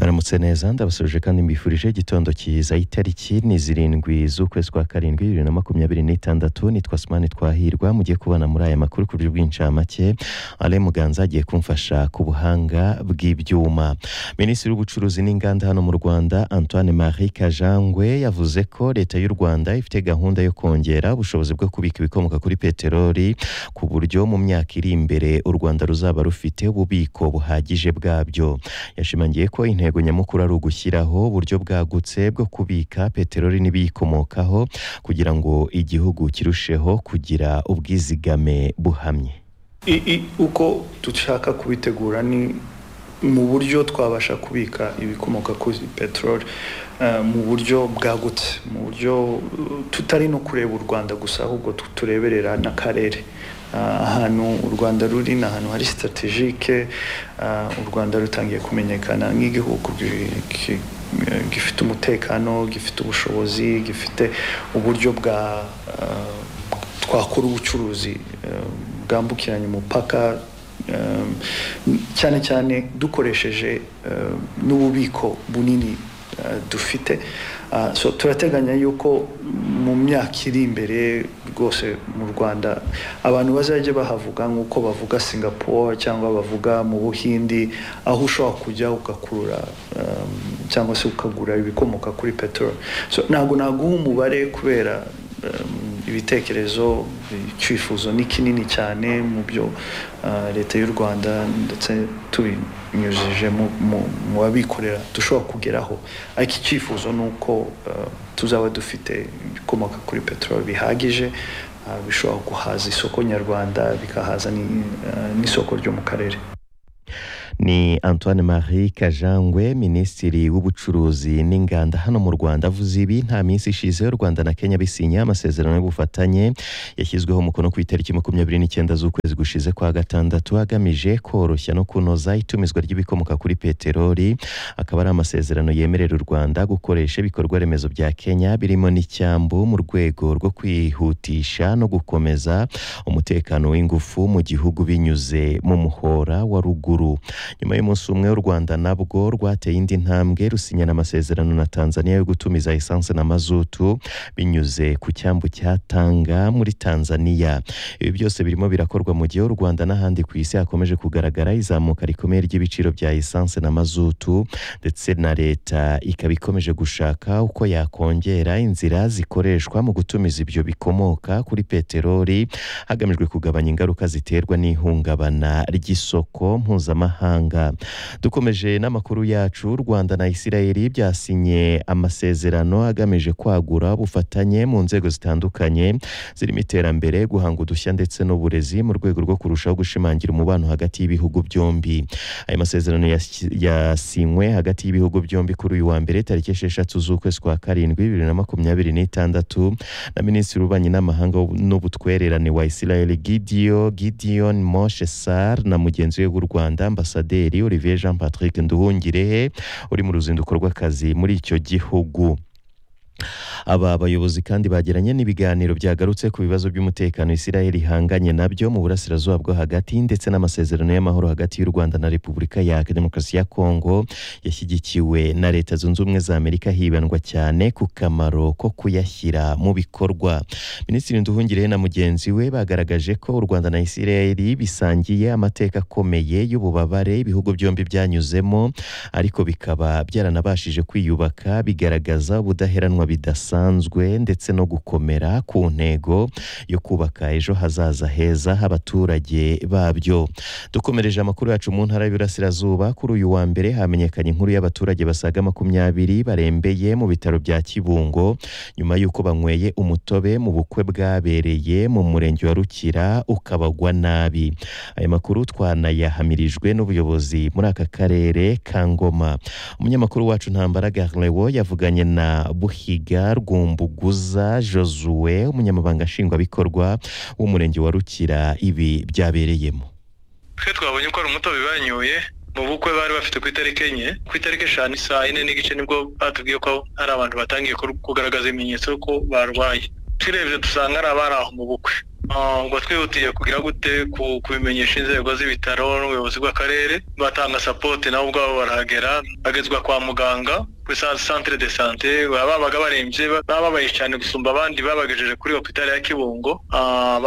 muramutse neza ndabasuje kandi mbifurije igitondo cyiza itariki ni zirindwi z'ukwezi kwa karindwi bibiri na makumyabiri n'itandatu nitwa simani twahirwa mugiye kubana muri aya makuru ku buryo bw'incamake ale muganza agiye kumfasha ku buhanga bw'ibyuma minisitiri w'ubucuruzi n'inganda hano mu rwanda antoine marie kajangwe yavuze ko leta y'u rwanda ifite gahunda yo kongera ubushobozi bwo kubika ibikomoka kuri peteroli ku buryo mu myaka iri imbere u rwanda ruzaba rufite ububiko buhagije bwabyo yashimangiye ko intego nyamukuru ari ugushyiraho uburyo bwagutse bwo kubika peteroli n'ibiyikomokaho kugira ngo igihugu kirusheho kugira ubwizigame buhamye I- i- uko dushaka kubitegura ni mu buryo twabasha kubika ibikomoka kuri peteroli eh, mu buryo bwagutse mu buryo eh, tutari no kureba u rwanda gusa ahubwo tu- tureberera n'akarere Ah, ahantu u rwanda ruri ni ahantu hari sitategike u rwanda rutangiye kumenyekana nk'igihugu gi- gi- eh, gifite umutekano gifite ubushobozi gifite uburyo bwa eh, twakora ubucuruzi eh, bwambukiranya umupaka eh, cyane cyane dukoresheje eh, n'ububiko bunini eh, dufite Ah, so turateganya yuko mu myaka iri imbere rwose mu rwanda abantu bazajya bahavuga nk'uko bavuga singapore cyangwa bavuga mu buhindi aho ushobora kujya ugakurura eh, cyangwa se ukagura ibikomoka kuri peteroli so ntabwo naguha umubare kubera um, ibitekerezo icyifuzo ni kinini cyane mu byo uh, leta y'u rwanda ndetse tubinyujije mu- mu- mu babikorera dushobora kugeraho ariko icyifuzo ni uko uh, tuzaba dufite ibikomoka kuri peteroli bihagije uh, bishobora guhaza isoko nyarwanda bikahaza ni- uh, n'isoko ryo mu karere ni antoine marie kajangwe minisitiri w'ubucuruzi n'inganda hano mu rwanda avuze ibi nta minsi ishize u rwanda na kenya bisinya amasezerano y'ubufatanye yashyizweho umukono ku itariki makumyabiri n'icyenda z'ukwezi gushize kwa gatandatu agamije koroshya no kunoza itumizwa ry'ibikomoka kuri peteroli akaba ari amasezerano yemerera u rwanda gukoresha ibikorwa remezo bya kenya birimo n'icyambu mu rwego rwo kwihutisha no gukomeza umutekano w'ingufu mu gihugu binyuze mu muhora wa ruguru nyuma y'umunsi umwe u rwanda nabwo rwateye indi ntambwe rusinyana amasezerano na tanzania yo gutumiza esanse na mazutu binyuze ku cyambu cya tanga muri tanzania ibi byose birimo birakorwa mu gihe u rwanda n'ahandi ku isi hakomeje kugaragara izamuka rikomeye ry'ibiciro bya esanse na mazutu ndetse na leta ikaba ikomeje gushaka uko yakongera inzira zikoreshwa mu gutumiza ibyo bikomoka kuri peteroli hagamijwe kugabanya ingaruka ziterwa n'ihungabana ry'isoko mpuzamahanga dukomeje n'amakuru yacu u rwanda na isirayeli byasinye amasezerano agamije kwagura ubufatanye mu nzego zitandukanye zirimo iterambere guhanga udushya ndetse n'uburezi mu rwego rwo kurushaho gushimangira umubano hagati y'ibihugu byombi aya masezerano yas- yasinywe hagati y'ibihugu byombi kuri uyu wa mbere tariki esheshatu z'ukwezi kwa karindwi bibiri na makumyabiri n'itandatu na minisitiri w'ububanyi n'amahanga n'ubutwererane wa isirayeli gidiyo gideon moshe sar na mugenzi we w'u rwanda ambasaderi olivier jean patrick nduhungirehe uri mu ruzinduko rw'akazi muri icyo gihugu aba bayobozi kandi bagiranye n'ibiganiro byagarutse ku bibazo by'umutekano isirayeli ihanganye nabyo mu burasirazuba bwo hagati ndetse n'amasezerano y'amahoro hagati y'u rwanda na repubulika ya demokarasi ya kongo yashyigikiwe na leta zunze ubumwe za amerika hibandwa cyane ku kamaro ko kuyashyira mu bikorwa minisitiri nduhungirehe na mugenzi we bagaragaje ko u rwanda na isirayeli bisangiye amateka akomeye y'ububabare ibihugu byombi byanyuzemo ariko bikaba byaranabashije kwiyubaka bigaragaza ubudaheranwa bidasanzwe ndetse no gukomera ku ntego yo kubaka ejo hazaza heza h'abaturage babyo dukomereje amakuru yacu mu ntara y'Iburasirazuba kuri uyu wa mbere hamenyekanye inkuru y'abaturage basaga makumyabiri barembeye mu bitaro bya Kibungo nyuma y'uko banyweye umutobe mu bukwe bwabereye mu murenge wa Rukira ukabagwa nabi aya makuru twanayahamirijwe n'ubuyobozi muri aka karere ka Ngoma umunyamakuru wacu Ntambara Garlewo yavuganye na Buhiga Rwumbuguza Josue umunyamabanga nshingwabikorwa w'umurenge wa Rukira ibi byabereyemo twe twabonye ko ari umutobe banyoye mu bukwe bari bafite ku itariki enye ku itariki eshanu saa yine n'igice nibwo batubwiye ko hari abantu batangiye ku- kugaragaza ibimenyetso ko barwaye turebye dusanga ari abari aho mu bukwe ngo twihutiye kugira gute kubimenyesha inzego z'ibitaro n'ubuyobozi bw'akarere batanga sapoti nabo ubwabo barahagera bagezwa kwa muganga kuri santire de sante baba babaga barembye baba babaye cyane gusumba abandi babagejeje kuri hopitali ya kibungo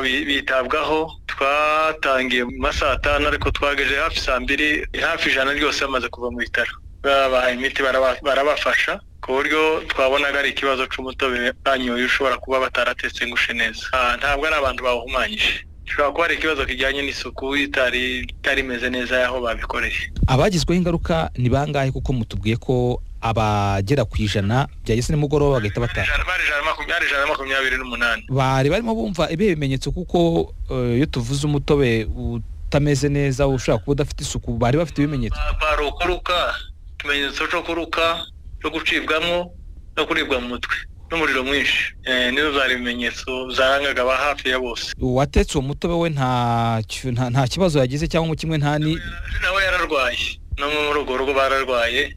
bitabwaho twatangiye mu masaha atanu ariko twagejeje hafi saa mbiri hafi ijana ryose bamaze kuva mu bitaro babahaye imiti barabafasha ku buryo twabonaga ari ikibazo cy'umutobe banyoye ushobora kuba bataratetse ngo ushe neza ntabwo ari abantu bawuhumanyije bishobora kuba hari ikibazo kijyanye n'isuku itari imeze neza y'aho babikoreye abagizweho ingaruka ni bangahe kuko mutubwiye ko abagera ku ijana byahise nimugoroba bagahita bataha bari ijana na makumyabiri n'umunani bari barimo bumva ibihe bimenyetso kuko iyo tuvuze umutobe utameze neza ushobora kuba udafite isuku bari bafite ibimenyetso bari ukuruka ikimenyetso cyo kuruka cyo gucibwamo no kuribwa mu mutwe n'umuriro mwinshi nizo zari ibimenyetso zarangaga aba hafi ya bose uwatetse uwo mutobe we nta kibazo yagize cyangwa kimwe nta ni nawe yararwaye no muri urwo rugo bararwaye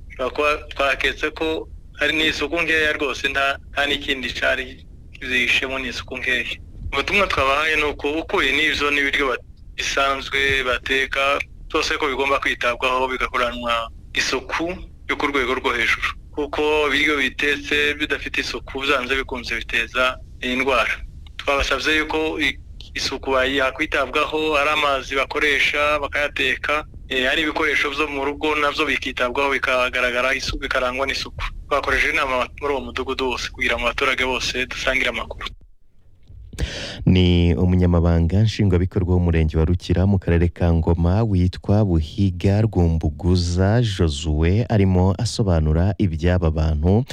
twaketse ko hari n'isuku nkeya rwose nta n'ikindi cyari zihishemo n'isuku nkeya ubutumwa twabahaye ni uko ukuye n'izo n'ibiryo bisanzwe bateka byose ko bigomba kwitabwaho bigakoranwa isuku yo ku rwego rwo hejuru kuko ibiryo bitetse bidafite isuku byanze bikunze biteza indwara twabasabye yuko isuku yakwitabwaho ari amazi bakoresha bakayateka hari ibikoresho byo mu rugo nabyo bikitabwaho bikagaragara isuku bikarangwa n'isuku twakoresheje inama muri uwo mudugudu wose kugira ngo abaturage bose dusangire amakuru ni umunyamabanga nshingwabikorwa w'umurenge wa rukira mu karere ka ngoma witwa buhiga rwumbuguza josue arimo asobanura iby'aba bantu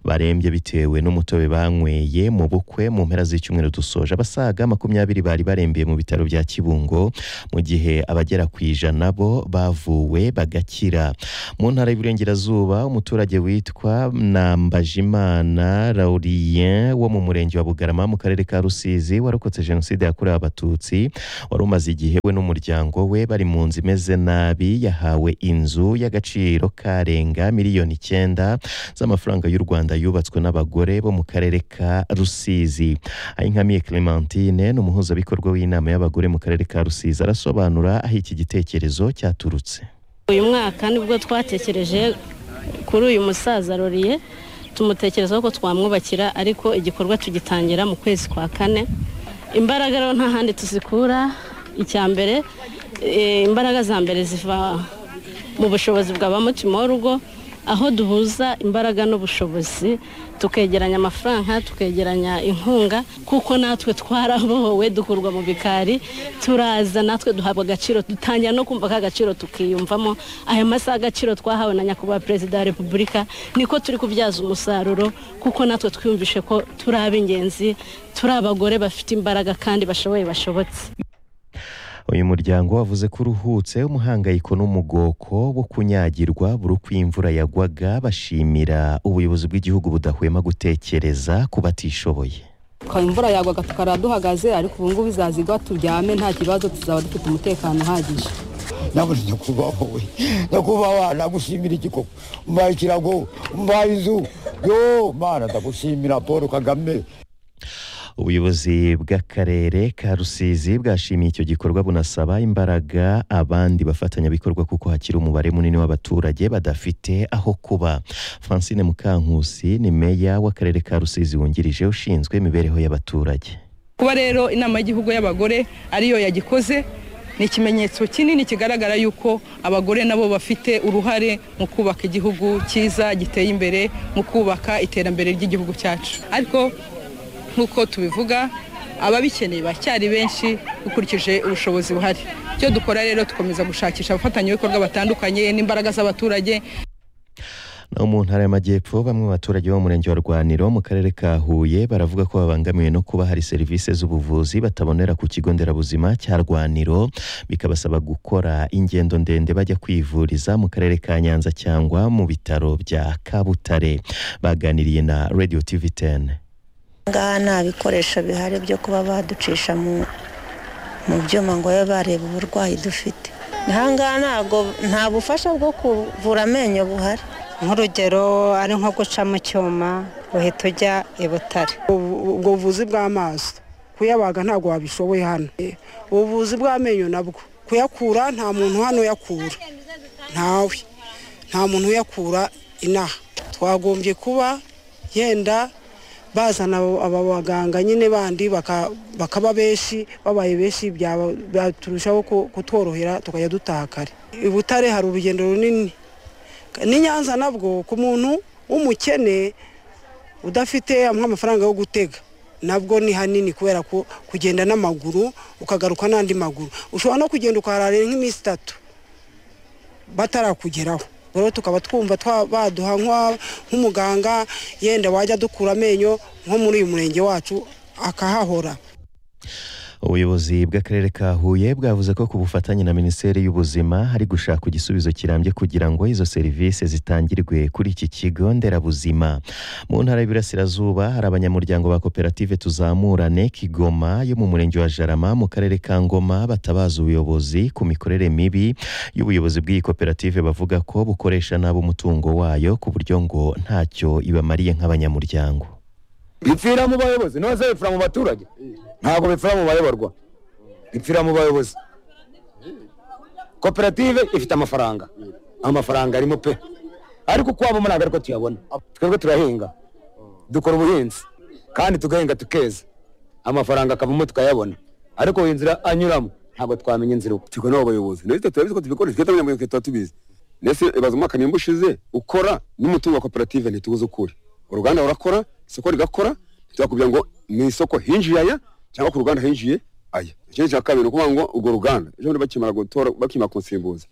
barembye bitewe n'umutobe banyweye mu bukwe mu mpera z'icyumweru dusoje abasaga makumyabiri bari barembeye mu bitaro bya kibungo mu gihe abagera ku ijana bo bavuwe bagakira mu ntara y'uburengerazuba umuturage witwa nambajimana laurien wo mu murenge wa bugarama mu karere ka rusizi warokotse jenoside yakorewe abatutsi wari umaze igihe we n'umuryango we bari mu nzu imeze nabi yahawe inzu y'agaciro karenga miliyoni icyenda z'amafaranga y'u rwanda yubatswe n'abagore bo mu karere ka rusizi ayinkamiye clementine ni umuhuzabikorwa w'inama y'abagore mu karere ka rusizi arasobanura aho iki gitekerezo cyaturutse uyu mwaka nibwo twatekereje kuri uyu musaza roriye tumutekerezaho ko twamwubakira ariko igikorwa tugitangira mu kwezi kwa kane imbaraga rero nta handi tuzikura icya mbere imbaraga za mbere ziva mu bushobozi bwa ba mutima w'urugo aho duhuza imbaraga n'ubushobozi tukegeranya amafaranga tukegeranya inkunga kuko natwe twarabohowe dukurwa mu bikari turaza natwe duhabwa agaciro dutangira no kumva ka gaciro tukiyumvamo aya masaha agaciro twahawe na nyakubahwa perezida wa repubulika niko turi kubyaza umusaruro kuko natwe twiyumvishe ko turi ab'ingenzi turi abagore bafite imbaraga kandi bashoboye bashobotse uyu muryango wavuze ko uruhutse umuhangayiko n'umugoko wo kunyagirwa buri uko imvura yagwaga bashimira ubuyobozi bw'igihugu budahwema gutekereza ku batishoboye imvura yagwaga tukara duhagaze ariko ubu ngubu izazigwa turyame nta kibazo tuzaba dufite umutekano uhagije nabuze nyakubahwa wowe nyakubahwa nagushimira iki koko umbaye ikirago umbaye inzu yo mana ndagushimira paul kagame ubuyobozi bw'akarere ka rusizi bwashimiye icyo gikorwa bunasaba imbaraga abandi bafatanyabikorwa kuko hakiri umubare munini w'abaturage badafite aho kuba francine mukankusi ni meya w'akarere ka rusizi wungirije ushinzwe imibereho y'abaturage kuba rero inama y'igihugu y'abagore ariyo yagikoze ni ikimenyetso kinini kigaragara yuko abagore nabo bafite uruhare mu kubaka igihugu cyiza giteye imbere mu kubaka iterambere ry'igihugu cyacu ariko nk'uko tubivuga ababikeneye bacyari benshi dukurikije ubushobozi buhari icyo dukora rero dukomeza gushakisha abafatanyabikorwa batandukanye n'imbaraga z'abaturage no mu ntara y'amajyepfo bamwe mu baturage bo mu murenge wa rwaniro mu karere ka huye baravuga ko babangamiwe no kuba hari serivisi z'ubuvuzi batabonera ku kigo nderabuzima cya rwaniro bikabasaba gukora ingendo ndende bajya kwivuriza mu karere ka nyanza cyangwa mu bitaro bya kabutare baganiriye na radio tv 10 ngaha nta bikoresho bihari byo kuba baducisha mu byuma ngo babe bareba uburwayi dufite ahangaha ntabwo nta bufasha bwo kuvura amenyo buhari nk'urugero ari nko guca mu cyuma uhita ujya i butare ubwo buvuzi bw'amaso kuyabaga ntabwo wabishoboye hano ubuvuzi bw'amenyo nabwo kuyakura nta muntu hano uyakura ntawe nta muntu uyakura inaha twagombye kuba yenda bazana aba baganga nyine bandi bakaba benshi babaye benshi turushaho kutworohera tukajya dutaha kare i butare hari urugendo runini n'i nyanza nabwo ku muntu w'umukene udafite nk'amafaranga yo gutega nabwo ni hanini kubera ko kugenda n'amaguru ukagaruka n'andi maguru ushobora no kugenda ukahararira nk'iminsi itatu batarakugeraho rero tukaba twumva baduha nk'umuganga yenda wajya adukura amenyo nko muri uyu murenge wacu akahahora ubuyobozi bw'akarere ka huye bwavuze ko ku bufatanye na minisiteri y'ubuzima hari gushakwa igisubizo kirambye kugira ngo izo serivisi zitangirwe kuri iki kigo nderabuzima mu ntara y'ibirasirazuba hari abanyamuryango ba koperative tuzamurane kigoma yo mu murenge wa jarama mu karere ka ngoma batabaza ubuyobozi ku mikorere mibi y'ubuyobozi bw'iyi koperative bavuga ko bukoresha nabi umutungo wayo ku buryo ngo ntacyo ibamariye nk'abanyamuryango bipfira mu bayobozi none se bipfira mu baturage ntabwo bipfira mu bayoborwa bipfira mu bayobozi koperative ifite amafaranga amafaranga arimo pe ariko ukwabo ntabwo ariko tuyabona twebwe turahinga dukora ubuhinzi kandi tugahinga tukeza amafaranga akavamo tukayabona ariko iyi nzira anyuramo ntabwo twamenya inzira uko tigo n'abo bayobozi ndetse turabizi ko tubikoresha twita abanyamuryango tuba tubizi ndetse ibaza umwaka nimba ushize ukora n'umutungo wa koperative ntitubuze ukuri uruganda rurakora isoko rigakora ntitwakubwira ngo mu isoko hinjiye aya cyangwa ku ruganda hinjiye aya ikindi cya kabiri ni ukuvuga ngo urwo ruganda ejo bundi bakimara gutora bakimara kunsimbuza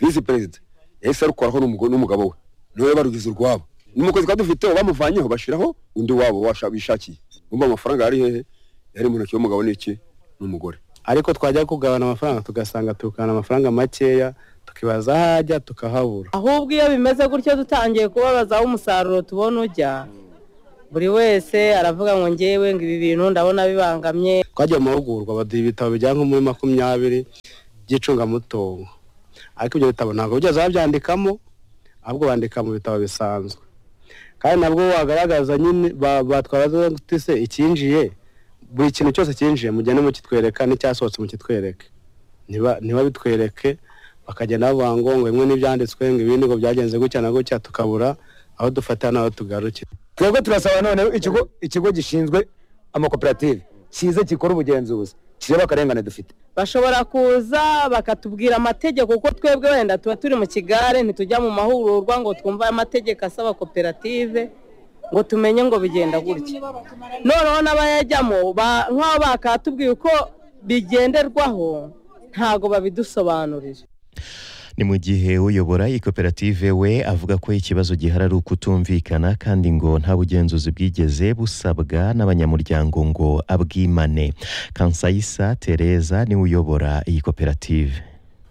visi perezida yahise arukoraho n'umugabo we niwe barugize urwabo n'umukozi twari dufite bamuvanyeho bashyiraho undi wabo bishakiye bumva amafaranga yari hehe yari mu ntoki y'umugabo n'iki n'umugore ariko twajya kugabana amafaranga tugasanga tukana amafaranga makeya tukibaza aho ajya tukahabura ahubwo iyo bimeze gutyo dutangiye kubabazaho umusaruro tubona ujya buri wese aravuga ngo ngewe ngo ibi bintu ndabona bibangamye twagiye mu mahugurwa baduha ibitabo bijya nko muri makumyabiri by'icungamutungo ariko ibyo bitabo ntabwo byose babyandikamo ahubwo bandika mu bitabo bisanzwe kandi nabwo wagaragaza nyine batwara se icyinjiye buri kintu cyose cyinjiye mugende mukitwereka n'icyasohotse mukitwereke ntibabitwereke bakagenda bavuga ngo ngo bimwe n'ibyanditswe ngo ibindi ngo byagenze gutya na gutya tukabura aho dufatira n'aho tugarukira twebwe turasaba noneho ikigo ikigo gishinzwe amakoperative kize gikora ubugenzuzi kireba akarengane dufite bashobora kuza bakatubwira amategeko kuko twebwe wenda tuba turi mu kigare ntitujya mu mahugurwa ngo twumve amategeko asaba koperative ngo tumenye ngo bigenda gutya noneho n'abayajyamo nk'aho bakatubwiye uko bigenderwaho ntabwo babidusobanurira ni mu gihe uyobora iyi koperative we avuga ko ikibazo gihari ari ukutumvikana kandi ngo nta bugenzuzi bwigeze busabwa n'abanyamuryango ngo abwimane kansayisa tereza niwe uyobora iyi koperative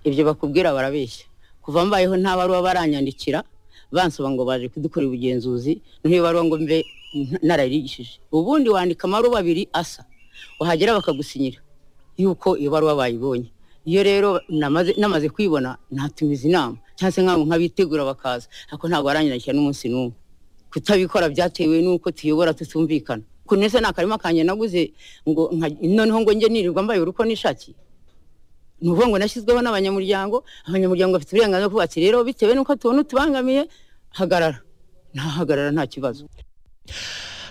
ibyo bakubwira barabeshya kuva mbayeho nta baruwa baranyandikira bansaba ngo baje kudukorera ubugenzuzi niba baruwa ngo mbe narayirigishije ubundi wandika amaruwa abiri asa wahagera bakagusinyira yuko iyo baruwa bayibonye iyo rero namaze kwibona natumiza inama cyangwa se nk'abo nk'abitegura bakaza ariko ntabwo baranyandikira n'umunsi n'umwe kutabikora byatewe n'uko tuyobora tutumvikana ukuntu ese ni akarima kanjye naguze ngo noneho ngo njye nirirwa mbaye uruko n'ishaki ni ukuvuga ngo nashyizweho n'abanyamuryango abanyamuryango bafite uburenganzira bwo kubaka rero bitewe n'uko tubona utubangamiye hagarara ntahagarara nta kibazo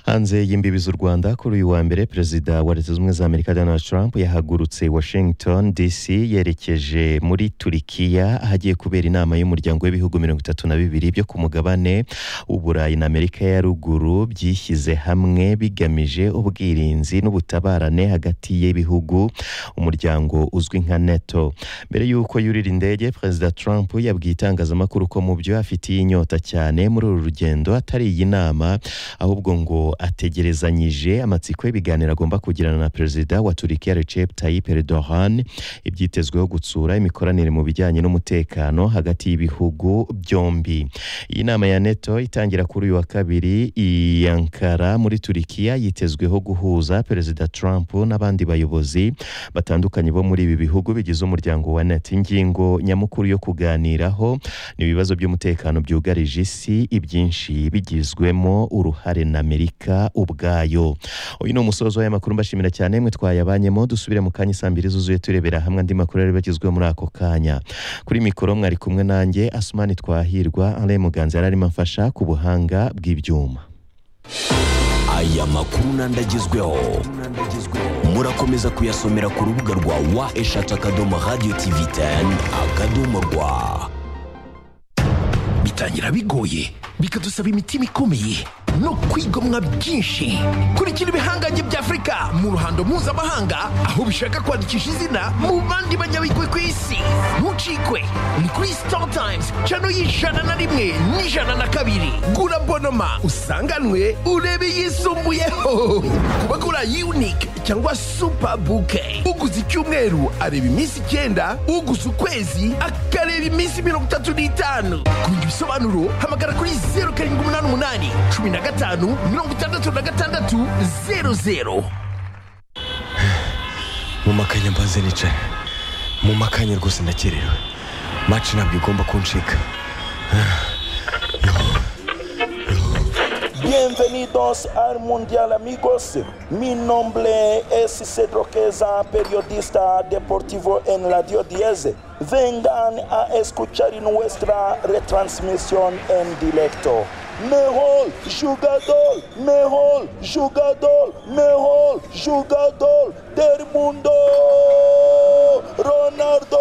hanze y'imbibi z'u rwanda kuri uyu wa mbere perezida wa leta z'ubumwe za amerika donald trump yahagurutse washington dc yerekeje muri turikiya ahagiye kubera inama y'umuryango w'ibihugu mirongo itatu na bibiri byo ku mugabane w'uburayi na amerika ya ruguru byishyize hamwe bigamije ubwirinzi n'ubutabarane hagati y'ibihugu umuryango uzwi nka neto mbere y'uko yurira indege perezida trump yabwiye itangazamakuru ko mu byo afitiye inyota cyane muri uru rugendo atari iyi nama ahubwo ngo ategerezanyije amatsiko y'ibiganiro agomba kugirana na perezida wa turikiya recep tayyip erdogan ibyitezweho gutsura imikoranire mu bijyanye n'umutekano hagati y'ibihugu byombi iyi nama ya neto itangira kuri uyu wa kabiri i ankara muri turikiya yitezweho guhuza perezida trump n'abandi bayobozi batandukanye bo muri ibi bihugu bigize umuryango wa neto ingingo nyamukuru yo kuganiraho ni ibibazo by'umutekano byugarije isi ibyinshi bigizwemo uruhare na amerika Afurika ubwayo uyu ni umusozo w'amakuru mbashimira cyane mwe twayabanyemo dusubire mu kanya saa mbiri zuzuye turebera hamwe andi makuru yari bagezweho muri ako kanya kuri mikoro mwari kumwe nanjye asumani twahirwa alain muganza yari arimo amfasha ku buhanga bw'ibyuma aya makuru n'andagezweho murakomeza kuyasomera ku rubuga rwa wa eshatu akadomo radiyo tivi teni akadomo rwa bitangira bigoye bikadusaba imitima ikomeye no kwigomwa byinshi kurikira ibihangange bya afurika mu ruhando mpuzamahanga aho bishaka kwandikisha izina mu bandi banyabigwi ku isi ntucikwe ni kuri sitari tayimuzi cano y'ijana na rimwe n'ijana na kabiri gura bonoma usanganwe urebe yisumbuyeho ku bagura yunike cyangwa supa buke uguze icyumweru areba iminsi icyenda uguze ukwezi akareba iminsi mirongo itatu n'itanu kumenya ibisobanuro hamagara kuri zeru karindwi umunani umunani cumi na gatanu mirongo itandatu na gatandatu zeru zeru mu makanya mbanze nicara mu makanya rwose ndakerewe maci ntabwo igomba kuncika Bienvenidos al Mundial amigos. Mi nombre es Cedro Queza, periodista deportivo en Radio 10. Vengan a escuchar nuestra retransmisión en directo. Mejor jugador, mejor jugador, mejor jugador del mundo, Ronaldo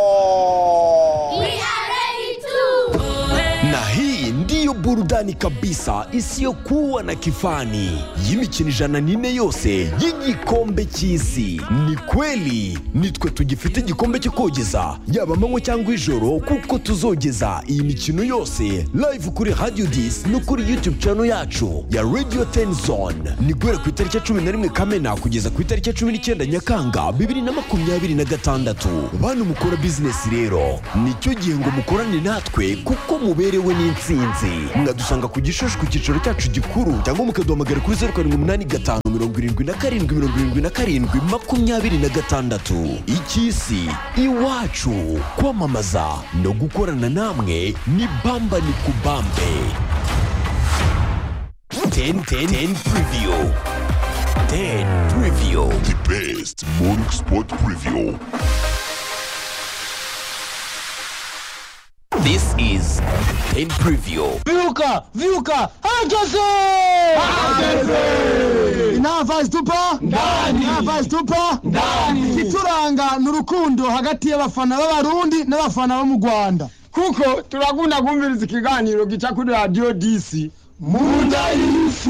Corazón. na hii ndiyo burudani kabisa isiyokuwa na kifani y'imikino ijana n'ine yose y'igikombe cy'isi ni kweli nitwe tugifite igikombe cyo kogeza yaba amanywa cyangwa ijoro kuko tuzogeza iyi mikino yose live kuri radio dis no kuri youtube channel yacu ya radio ten zone ni guhera ku itariki ya cumi na rimwe kamena kugeza ku itariki ya cumi n'icyenda nyakanga bibiri na makumyabiri na gatandatu bantu mukora bizinesi rero nicyo gihe ngo mukorane natwe kuko muberewe n'insinzi mwadusanga ku gishushu ku cyicaro cyacu gikuru cyangwa mukaduhamagara kuri zeru karindwi umunani gatanu mirongo irindwi na karindwi mirongo irindwi na karindwi makumyabiri na gatandatu icy'isi iwacu kwamamaza no gukorana namwe ni bamba ni kubambe 10 10 10 preview 10 preview the best morning sport preview This is 10 preview. Viuka, Viuka, herkese! inava zitupa ndani inava zitupa ndani ikituranga ni urukundo hagati y'abafana b'abarundi n'abafana bo mu rwanda kuko turakunda kumviriza ikiganiro gica kuri radiyo disi munda y'isi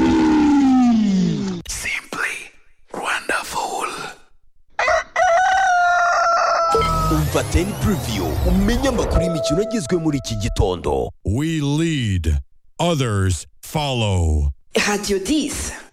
Umva 10 preview umenye amakuru y'imikino agezwe muri iki gitondo. We lead, others follow. Radio 10.